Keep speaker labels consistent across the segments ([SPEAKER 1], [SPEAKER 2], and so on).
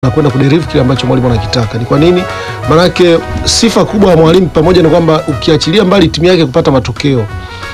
[SPEAKER 1] na kwenda kuderive kile ambacho mwalimu anakitaka. Ni kwa nini? Maanake sifa kubwa ya mwalimu pamoja na kwamba ukiachilia mbali timu yake kupata matokeo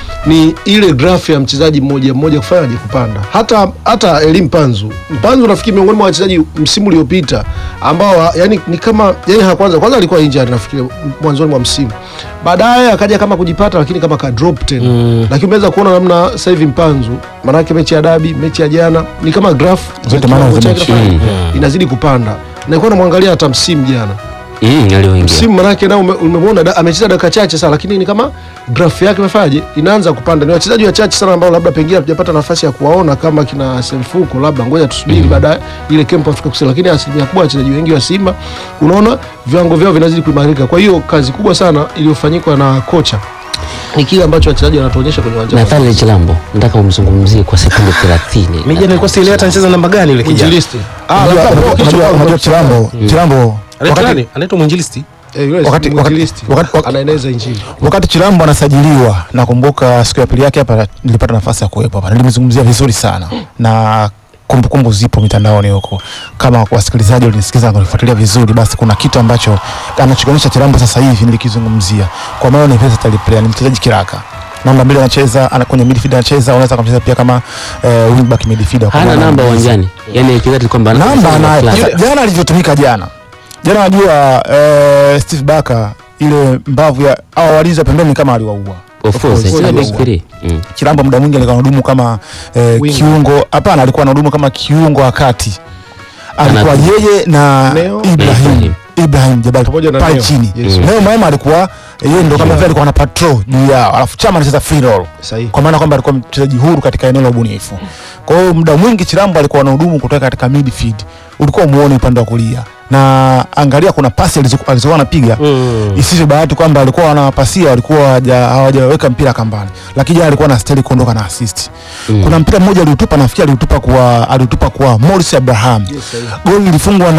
[SPEAKER 1] ni ile grafu ya mchezaji mmoja mmoja kufanyaje kupanda. Hata hata Elie Mpanzu, Mpanzu nafikiri miongoni mwa wachezaji msimu uliopita ambao yani ni kama yani ha kwanza kwanza alikuwa injured nafikiri mwanzoni mwa msimu, baadaye akaja kama kujipata, lakini kama ka drop tena mm. Lakini umeweza kuona namna sasa hivi Mpanzu, maanake mechi ya dabi, mechi ya jana ni kama grafu
[SPEAKER 2] Zote maana za mechi.
[SPEAKER 1] inazidi kupanda, na nilikuwa namwangalia hata msimu jana
[SPEAKER 3] Mm, alioingia
[SPEAKER 1] msimu manake nao ume- umemwona da- amecheza dakika chache sana, lakini ni kama grafu yake imefanyaje, inaanza kupanda. Ni wachezaji wachache sana ambao labda pengine hatujapata nafasi ya kuwaona kama kina Semfuko, labda ngoja tusubiri baadaye ile camp Afrika Kusini, lakini asilimia kubwa wachezaji wengi wa Simba unaona viwango vyao vinazidi kuimarika. Kwa hiyo kazi kubwa sana iliyofanyikwa na kocha ni kile ambacho wachezaji wanatuonyesha kwenye uwanja.
[SPEAKER 3] Nathaniel Chilambo, nataka umzungumzie kwa sekunde 30.
[SPEAKER 4] Mimi jana nilikuwa sielewi hata anacheza namba gani yule kijana.
[SPEAKER 1] Mwinjilisti. Ah,
[SPEAKER 2] Unajua-
[SPEAKER 1] labda
[SPEAKER 2] unajua-
[SPEAKER 1] kichwa
[SPEAKER 2] unajua-
[SPEAKER 1] kwa-
[SPEAKER 2] unajua Chilambo Chilambo
[SPEAKER 4] Anaitwa
[SPEAKER 2] wakati-
[SPEAKER 4] nani? Anaitwa Mwinjilisti.
[SPEAKER 1] Eh, yule
[SPEAKER 2] wakati-
[SPEAKER 1] mwinjilisti.
[SPEAKER 2] wakati- wakati-
[SPEAKER 1] anaeneza injili.
[SPEAKER 2] wakati Chilambo anasajiliwa, nakumbuka siku ya pili yake hapa nilipata nafasi ya kuwepo hapa, nilimzungumzia vizuri sana na kumbukumbu zipo mitandaoni huko. Kama wasikilizaji walinisikiza na kunifuatilia vizuri, basi kuna kitu ambacho anachokionyesha Chilambo sasa hivi nilikizungumzia, kwa maana ni versatile player, ni mchezaji kiraka namba mbili anacheza ana kwenye midfield anacheza, unaweza kumcheza pia kama eh, wingback midfielder. Kwa
[SPEAKER 3] Hana
[SPEAKER 2] maana
[SPEAKER 3] namba
[SPEAKER 2] anaweza-
[SPEAKER 3] uwanjani. Yaani ikizati kwamba ana-
[SPEAKER 2] namba anayo.
[SPEAKER 3] fulani.
[SPEAKER 2] Sasa, Jana alivyotumika jana jana, najua eh, Steve Barker ile mbavu ya au walinzi wa pembeni kama aliwaua
[SPEAKER 3] Of course,
[SPEAKER 2] course,
[SPEAKER 3] sina
[SPEAKER 2] aliwaua.
[SPEAKER 3] big three. Mm.
[SPEAKER 2] Chilambo muda mwingi alikuwa anahudumu kama eh,
[SPEAKER 1] Winger.
[SPEAKER 2] kiungo. Hapana, alikuwa anahudumu kama kiungo wa kati, alikuwa
[SPEAKER 3] Ana-
[SPEAKER 2] yeye na
[SPEAKER 1] Neo.
[SPEAKER 2] Ibrahim
[SPEAKER 3] Ibrahim.
[SPEAKER 2] Ibrahim Jabal
[SPEAKER 1] Pamoja na
[SPEAKER 2] pale
[SPEAKER 1] Neo.
[SPEAKER 2] chini.
[SPEAKER 1] Yes.
[SPEAKER 2] Neo Maema alikuwa yeye ndo kama vile alikuwa ana patrol juu yao, alafu Chama anacheza free roll
[SPEAKER 1] Sahihi.
[SPEAKER 2] kwa maana kwamba alikuwa mchezaji huru katika eneo la ubunifu. Kwa hiyo muda mwingi Chilambo alikuwa anahudumu kutoka katika midfield, ulikuwa umuone upande wa kulia, na angalia kuna pasi alizo- alizokuwa anapiga
[SPEAKER 4] Mm.
[SPEAKER 2] isivyo bahati kwamba alikuwa wanawapasia walikuwa hawaja- hawajaweka mpira kambani, lakini jana alikuwa anastahili kuondoka na assist. Kuna mpira mmoja aliutupa, nafikiri aliutupa kwa aliutupa kwa Morris Abraham. Goli lilifungwa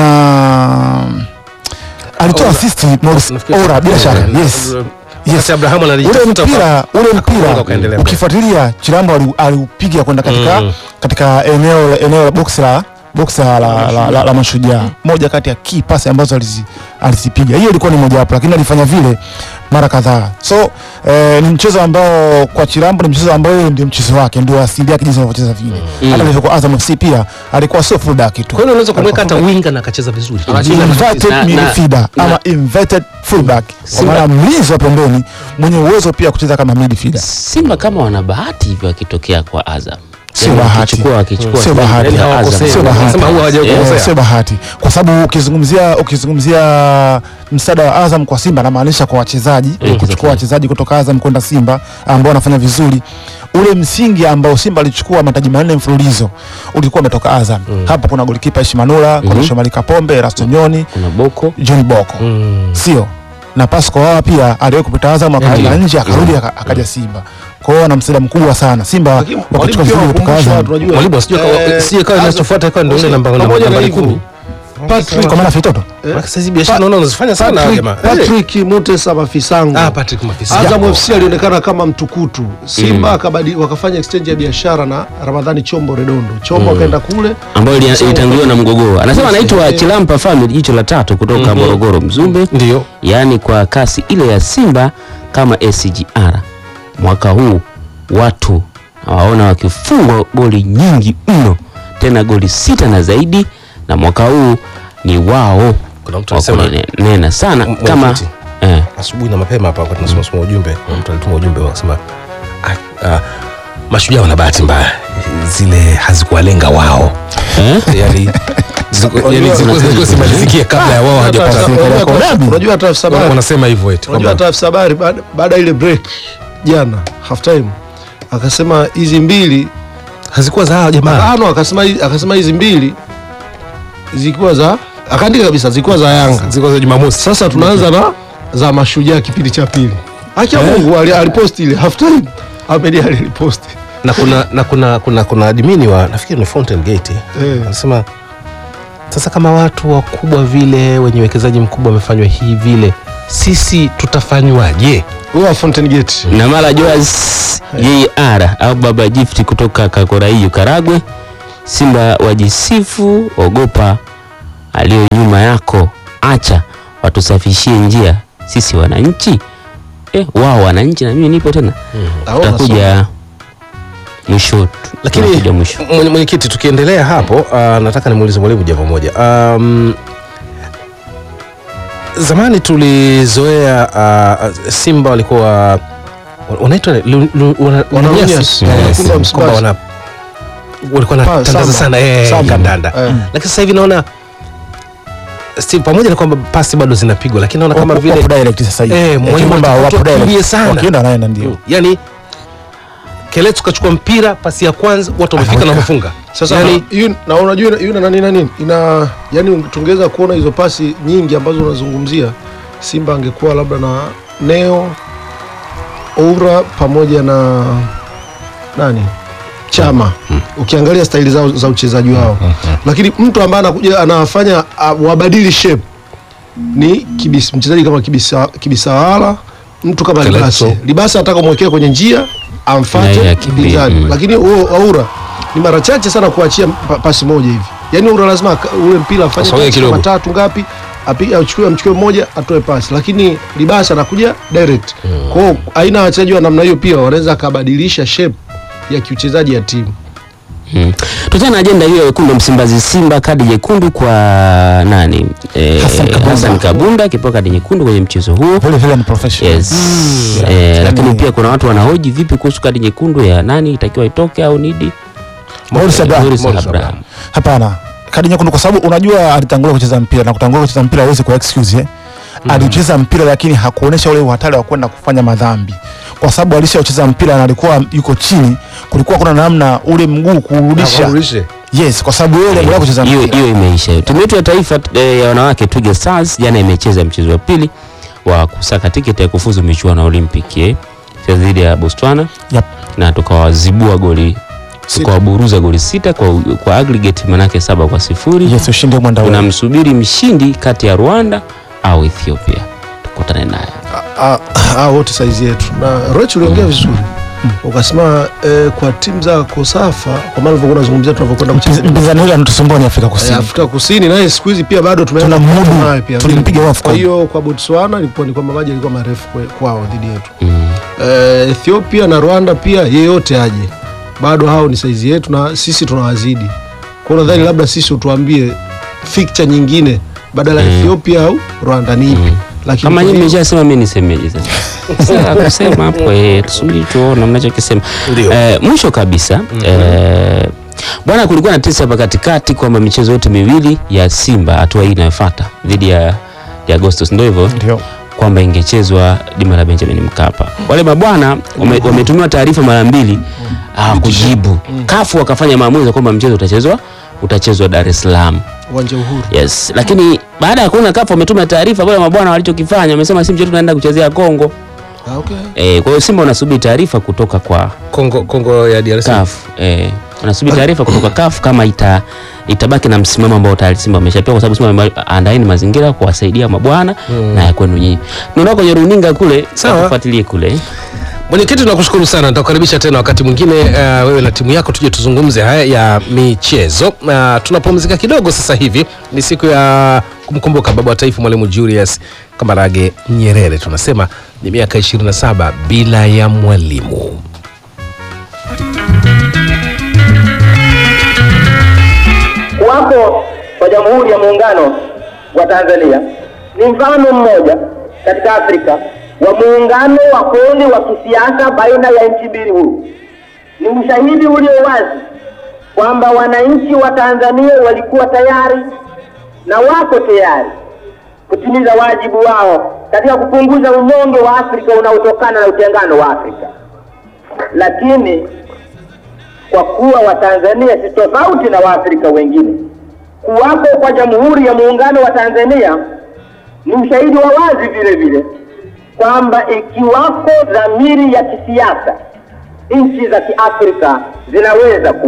[SPEAKER 2] na alitoa
[SPEAKER 4] Ora.
[SPEAKER 2] assist Morris
[SPEAKER 4] Nafikiri-
[SPEAKER 2] Ora, bila shaka
[SPEAKER 4] Eh,
[SPEAKER 2] yes.
[SPEAKER 4] Wakati Abrahamu
[SPEAKER 2] Ule
[SPEAKER 4] anajitafuta
[SPEAKER 2] mpira
[SPEAKER 4] kwa-
[SPEAKER 2] ule
[SPEAKER 4] akaondoka
[SPEAKER 2] mpira
[SPEAKER 4] ukaendelea mbele.
[SPEAKER 2] ukifuatilia Chilambo ali- aliupiga kwenda katika
[SPEAKER 4] Mm.
[SPEAKER 2] katika eneo eneo la box la box la la, la, la, la mashujaa, moja kati ya key pass ambazo alizi, alizipiga. Hiyo ilikuwa ni moja wapo, lakini alifanya vile mara kadhaa. So eh, ni mchezo ambao kwa Chilambo ni mchezo ambao yeye ndio mchezo wake, ndio asili yake jinsi anavyocheza vile. Hata alivyokuwa Azam FC pia alikuwa sio full back tu.
[SPEAKER 4] Kwa hiyo unaweza kumweka hata winga na akacheza vizuri.
[SPEAKER 2] Inverted
[SPEAKER 3] Na- na-
[SPEAKER 2] midfielder
[SPEAKER 3] na-
[SPEAKER 2] ama inverted fullback, kwa maana mlinzi wa pembeni mwenye uwezo pia kucheza kama midfielder.
[SPEAKER 3] Simba kama wana bahati hivyo wakitokea kwa Azam.
[SPEAKER 2] Sio
[SPEAKER 3] Yaani
[SPEAKER 2] bahati.
[SPEAKER 3] wakichukua wakichukua
[SPEAKER 2] Sio
[SPEAKER 3] timu
[SPEAKER 2] bahati.
[SPEAKER 3] ya
[SPEAKER 4] Yaani
[SPEAKER 3] Azam.
[SPEAKER 4] hawakosei.
[SPEAKER 2] Sio bahati.
[SPEAKER 4] Wanasema huwa hawajakosea.
[SPEAKER 2] Eh, sio bahati kwa sababu ukizungumzia ukizungumzia msaada wa Azam kwa Simba namaanisha kwa wachezaji
[SPEAKER 3] Exactly.
[SPEAKER 2] kuchukua wachezaji kutoka Azam kwenda Simba ambao wanafanya vizuri. Ule msingi ambao Simba alichukua mataji manne mfululizo ulikuwa umetoka Azam. Hapo kuna golikipa Ishimanula, kuna Shomari Kapombe, Erasto Nyoni,
[SPEAKER 3] Kuna Boko.
[SPEAKER 2] John Boko
[SPEAKER 4] Mm.
[SPEAKER 2] sio na Pasco wao pia aliwahi kupita Azam akaenda
[SPEAKER 3] Ndiyo.
[SPEAKER 2] nje akarudi aka- akaja Simba. Kwa hiyo ana msaada mkubwa sana Simba
[SPEAKER 1] Lakini mwalimu
[SPEAKER 2] wakichukua
[SPEAKER 1] pia
[SPEAKER 2] vizuri kutoka
[SPEAKER 1] wakumbusha
[SPEAKER 2] Azam.
[SPEAKER 1] watu, unajua,
[SPEAKER 4] Mwalimu asijue
[SPEAKER 1] eh,
[SPEAKER 4] kama sije kawa
[SPEAKER 1] Azam-
[SPEAKER 4] inachofuata ikawa ndio ile namba namba
[SPEAKER 1] pamoja na
[SPEAKER 4] nambari
[SPEAKER 1] hivyo,
[SPEAKER 4] 10.
[SPEAKER 1] Patrick
[SPEAKER 2] Kwa maana Fitoto
[SPEAKER 4] Maana sasa hizi biashara naona unazifanya sana
[SPEAKER 1] Patrick,
[SPEAKER 4] jamaa.
[SPEAKER 1] Patrick Mutesa Mafisango
[SPEAKER 4] Ah, Patrick Mafisa.
[SPEAKER 1] Azam
[SPEAKER 4] Japo.
[SPEAKER 1] FC alionekana kama mtukutu. Simba akabadi wakafanya exchange ya biashara na Ramadhani Chombo Redondo. Chombo akaenda kule
[SPEAKER 3] ambayo ili-
[SPEAKER 1] Sasa-
[SPEAKER 3] ilitanguliwa na mgogoro. Anasema anaitwa
[SPEAKER 1] Eh.
[SPEAKER 3] Chilampa Family, jicho la tatu kutoka Morogoro Mzumbe.
[SPEAKER 4] Ndio.
[SPEAKER 3] Yaani kwa kasi ile ya Simba kama SGR mwaka huu watu nawaona wakifungwa goli nyingi mno, tena goli sita na zaidi, na mwaka huu ni wao
[SPEAKER 4] Kuna mtu
[SPEAKER 3] wa
[SPEAKER 4] alisema
[SPEAKER 3] kunena sana
[SPEAKER 4] M-
[SPEAKER 3] kama
[SPEAKER 4] mwenyekiti.
[SPEAKER 3] eh,
[SPEAKER 4] asubuhi na mapema hapa wakati tunasoma soma ujumbe, kuna mtu alituma ujumbe wakasema ah, ah, mashujaa wana bahati mbaya, zile hazikuwalenga wao
[SPEAKER 3] eh?
[SPEAKER 4] yani zilikuwa- yani zilikuwa zilikuwa zimalizikia kabla ya wao
[SPEAKER 1] Hata-
[SPEAKER 4] hawajapata.
[SPEAKER 1] hata-
[SPEAKER 2] Unajua
[SPEAKER 1] unajua hata-
[SPEAKER 2] dabi?
[SPEAKER 1] unajua hata afisa habari-
[SPEAKER 4] Wanasema hivyo eti
[SPEAKER 1] unajua
[SPEAKER 4] kwamba
[SPEAKER 1] hata afisa habari baada- baada ya ile break jana half time akasema hizi mbili
[SPEAKER 4] hazikuwa za hao jamaa.
[SPEAKER 1] ano akasema hizi- akasema hizi mbili zilikuwa za akaandika kabisa zilikuwa za Yanga.
[SPEAKER 4] Zilikuwa za Jumamosi.
[SPEAKER 1] Sasa tunaanza na za mashujaa kipindi cha pili. Haki ya Mungu ali- aliposti ile half time. Ahmed Ali aliposti.
[SPEAKER 4] na kuna na kuna kuna kuna admini wa nafikiri ni Fountain Gate
[SPEAKER 1] Eh.
[SPEAKER 4] anasema sasa kama watu wakubwa vile wenye uwekezaji mkubwa wamefanywa hii vile sisi tutafanywaje
[SPEAKER 1] Huyo wa Fountain Gate.
[SPEAKER 3] na mara Joas JR au Baba Gift kutoka Kakoraiyo Karagwe. Simba wajisifu, ogopa aliyo nyuma yako, acha watusafishie njia sisi wananchi. Eh, wao wananchi na mimi nipo tena,
[SPEAKER 1] Naona
[SPEAKER 3] tutakuja mwisho,
[SPEAKER 4] Lakini
[SPEAKER 3] tutakuja mwisho.
[SPEAKER 4] mwenye- mwenyekiti, tukiendelea hapo, uh, nataka nimuulize mwalimu jambo moja. Um, zamani tulizoea uh, Simba walikuwa wanaitwa lu- lu- wana-
[SPEAKER 1] Wanalunyasi.
[SPEAKER 4] lunyasi.
[SPEAKER 1] Eh,
[SPEAKER 4] Eh,
[SPEAKER 1] wekundu wa
[SPEAKER 4] kwamba
[SPEAKER 1] Msimbazi.
[SPEAKER 4] wana walikuwa
[SPEAKER 1] Pa,
[SPEAKER 4] wanatandaza
[SPEAKER 1] samba.
[SPEAKER 4] sana eh,
[SPEAKER 1] Samba.
[SPEAKER 4] kandanda,
[SPEAKER 1] Eh.
[SPEAKER 4] lakini sasa hivi naona Steve, pamoja na kwamba pasi bado zinapigwa, lakini naona kama
[SPEAKER 2] Wapo-
[SPEAKER 4] vile
[SPEAKER 2] wapo direct sasa hivi.
[SPEAKER 4] Eh,
[SPEAKER 2] Eh,
[SPEAKER 4] mwalimu
[SPEAKER 2] kwamba
[SPEAKER 4] anataka
[SPEAKER 2] wapo
[SPEAKER 4] watu
[SPEAKER 2] direct.
[SPEAKER 4] wakimbie sana.
[SPEAKER 2] Wakienda wanaenda ndio.
[SPEAKER 4] yani Keletu kachukua mpira, pasi ya kwanza watu wamefika na
[SPEAKER 2] Aweka.
[SPEAKER 4] wamefunga.
[SPEAKER 1] Sasa
[SPEAKER 4] yani,
[SPEAKER 1] yu- na unajua yu na nani na nini ina yani, tungeweza kuona hizo pasi nyingi ambazo unazungumzia. Simba angekuwa labda na Neo Oura pamoja na nani Chama, ukiangalia staili zao za uchezaji wao, lakini mtu ambaye anakuja anafanya uh, wabadili shape ni kibis, mchezaji kama kibisa, kibisawala mtu kama
[SPEAKER 4] Keleto.
[SPEAKER 1] Libase. Libase anataka kumwekea kwenye njia
[SPEAKER 3] Na
[SPEAKER 1] amfate
[SPEAKER 3] yeye akimbie,
[SPEAKER 1] mpinzani
[SPEAKER 3] mm.
[SPEAKER 1] lakini huo Aura ni mara chache sana kuachia pa, pasi moja hivi. Yaani Aura lazima aka- ule mpira afanye
[SPEAKER 4] Asogee
[SPEAKER 1] pasi
[SPEAKER 4] kidogo.
[SPEAKER 1] kama tatu ngapi, apige achukue amchukue mmoja atoe pasi, lakini Libasa anakuja direct. Kwa hiyo aina ya wachezaji wa namna hiyo pia wanaweza akabadilisha shape ya kiuchezaji ya timu.
[SPEAKER 3] Hmm. Tuachana na ajenda hiyo ya wekundu wa Msimbazi Simba, kadi nyekundu kwa nani? Eh,
[SPEAKER 2] Hassan Kabunda.
[SPEAKER 3] Hassan Kabunda akipewa kadi nyekundu kwenye mchezo huo.
[SPEAKER 2] Vile vile ni professional.
[SPEAKER 3] Yes.
[SPEAKER 2] Yeah.
[SPEAKER 3] Eh, lakini
[SPEAKER 2] Yani-
[SPEAKER 3] pia kuna watu wanahoji vipi kuhusu kadi nyekundu ya nani itakiwa itoke au nidi?
[SPEAKER 2] Morris Abraham.
[SPEAKER 3] Morris
[SPEAKER 4] Morris
[SPEAKER 3] Abraham.
[SPEAKER 4] Abraham.
[SPEAKER 2] Hapana, kadi nyekundu kwa sababu unajua alitangulia kucheza mpira na kutangulia kucheza mpira hawezi ku excuse eh. Alicheza mpira lakini hakuonesha ule uhatari wa kwenda kufanya madhambi, kwa sababu alishacheza mpira na alikuwa yuko chini, kulikuwa kuna namna ule mguu kurudisha.
[SPEAKER 4] Akurudishe.
[SPEAKER 2] Yes, kwa sababu yeye aliendelea kucheza
[SPEAKER 3] Hiyo
[SPEAKER 2] mpira.
[SPEAKER 3] hiyo imeisha hiyo. Timu yetu ya taifa eh, ya wanawake Twiga Stars jana imecheza mchezo wa pili wa kusaka tiketi ya kufuzu michuano ya Olympic eh, Cheza dhidi ya Botswana
[SPEAKER 2] Yep.
[SPEAKER 3] na tukawazibua goli
[SPEAKER 1] Sita.
[SPEAKER 3] tukawaburuza goli sita kwa, kwa aggregate manake saba kwa sifuri.
[SPEAKER 2] Yes, ushindi mwenda ule.
[SPEAKER 3] Tunamsubiri mshindi kati ya Rwanda au Ethiopia, tukutane naye.
[SPEAKER 1] Ah, ah, wote saizi yetu na Roch uliongea vizuri ukasema eh, kwa timu za Kosafa kwa maana ulivyokuwa unazungumzia tunavyokwenda kucheza
[SPEAKER 2] Mpinzani yule anatusumbua ni Afrika
[SPEAKER 1] Eh,
[SPEAKER 2] Kusini.
[SPEAKER 1] Afrika Kusini naye siku hizi pia bado tumeanza
[SPEAKER 2] Tunamudu.
[SPEAKER 1] kupata naye pia.
[SPEAKER 2] Tulimpiga wafu
[SPEAKER 1] Kwa
[SPEAKER 2] kwa-
[SPEAKER 1] hiyo kwa Botswana ilikuwa ni kwamba maji yalikuwa marefu kwe- kwao dhidi yetu.
[SPEAKER 3] Mm.
[SPEAKER 1] Eh, Ethiopia na Rwanda pia yeyote aje, bado hao ni saizi yetu na sisi tunawazidi. Kwa hiyo nadhani labda sisi utuambie fixture nyingine badala ya Ethiopia au Rwanda ni ipi? Lakini
[SPEAKER 3] Kama
[SPEAKER 1] kwa
[SPEAKER 3] nyinyi
[SPEAKER 1] hiyo-
[SPEAKER 3] mmeshasema mimi nisemeje sasa? Sasa kusema hapo eh, tusubiri tuone mnachokisema.
[SPEAKER 4] Ndio.
[SPEAKER 3] Eh, mwisho kabisa eh, bwana, kulikuwa na tesi hapa katikati kwamba michezo yote miwili ya Simba hatua hii inayofuata dhidi ya ya Agostos ndio hivyo
[SPEAKER 2] Ndio.
[SPEAKER 3] kwamba ingechezwa dima la Benjamin Mkapa. Wale mabwana wame- wametumiwa taarifa mara mbili ah, kujibu. Kafu wakafanya maamuzi kwamba mchezo utachezwa utachezwa Dar es Salaam.
[SPEAKER 1] uwanja Uhuru.
[SPEAKER 3] Yes, lakini baada ya kuona kafu wametuma taarifa, wale mabwana walichokifanya wamesema si mchezo tunaenda kuchezea Kongo.
[SPEAKER 1] Ah, okay.
[SPEAKER 3] Eh, kwa hiyo Simba wanasubiri taarifa kutoka kwa
[SPEAKER 4] Kongo, Kongo ya DRC.
[SPEAKER 3] CAF. Eh, wanasubiri taarifa kutoka CAF kama ita itabaki na msimamo ambao tayari Simba wameshapewa kwa sababu Simba wameandaeni mazingira kuwasaidia mabwana na ya kwenu nyinyi. Tunaona kwenye runinga kule,
[SPEAKER 4] Sawa.
[SPEAKER 3] tufuatilie kule.
[SPEAKER 4] Mwenyekiti, tunakushukuru sana, nitakukaribisha tena wakati mwingine uh, wewe na timu yako tuje tuzungumze haya ya michezo. Uh, tunapumzika kidogo sasa hivi, ni siku ya kumkumbuka baba wa taifa Mwalimu Julius Kambarage Nyerere. Tunasema ni miaka 27 bila ya mwalimu.
[SPEAKER 5] Kuwapo kwa Jamhuri ya Muungano wa Tanzania ni mfano mmoja katika Afrika wa muungano wa kweli wa kisiasa baina ya nchi mbili huru. Ni ushahidi ulio wazi kwamba wananchi wa Tanzania walikuwa tayari na wako tayari kutimiza wajibu wao katika kupunguza unyonge wa Afrika unaotokana na utengano wa Afrika, lakini kwa kuwa Watanzania si tofauti na Waafrika wengine. Kuwapo kwa Jamhuri ya Muungano wa Tanzania ni ushahidi wa wazi vile vile kwamba ikiwako dhamiri ya kisiasa, nchi za Kiafrika zinaweza ku